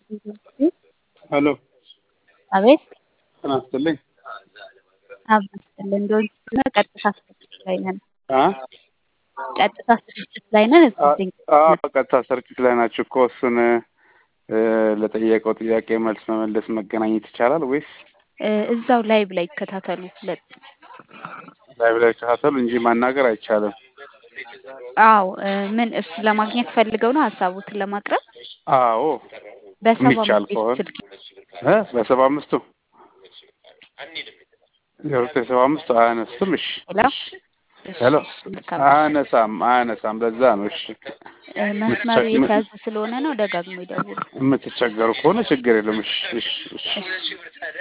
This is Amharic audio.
ሄሎ አቤት ጤና ይስጥልኝ። አብስጥልን ዶን ቀጥታ ስርጭት ላይ ነን። አ ቀጥታ ስርጭት ላይ ነን። እስኪ አ ድንቅ አ በቀጥታ ስርጭት ላይ ናችሁ እኮ እሱን እ ለጠየቀው ጥያቄ መልስ መመለስ መገናኘት ይቻላል ወይስ እ እዛው ላይቭ ላይ ይከታተሉ። ሁለት ላይቭ ላይ ተከታተሉ እንጂ ማናገር አይቻልም? አዎ እ ምን እሱን ለማግኘት ፈልገው ነው ሀሳቦትን ለማቅረብ አዎ በሰባ የሚቻል አምስት ቤት ከሆነ ስልክ እ በሰባ አምስቱ ዜሮ ዘጠኝ ሰባ አምስት አያነሱም። እሺ ሄሎ ሄሎ መልካም አያነሳም አያነሳም። ለዛ ነው እሺ እ መስመሩ የተያዘ ስለሆነ ነው። ደጋግሞ ይደውሉ። የምትቸገሩ ከሆነ ችግር የለም። እሺ እሺ እሺ እሺ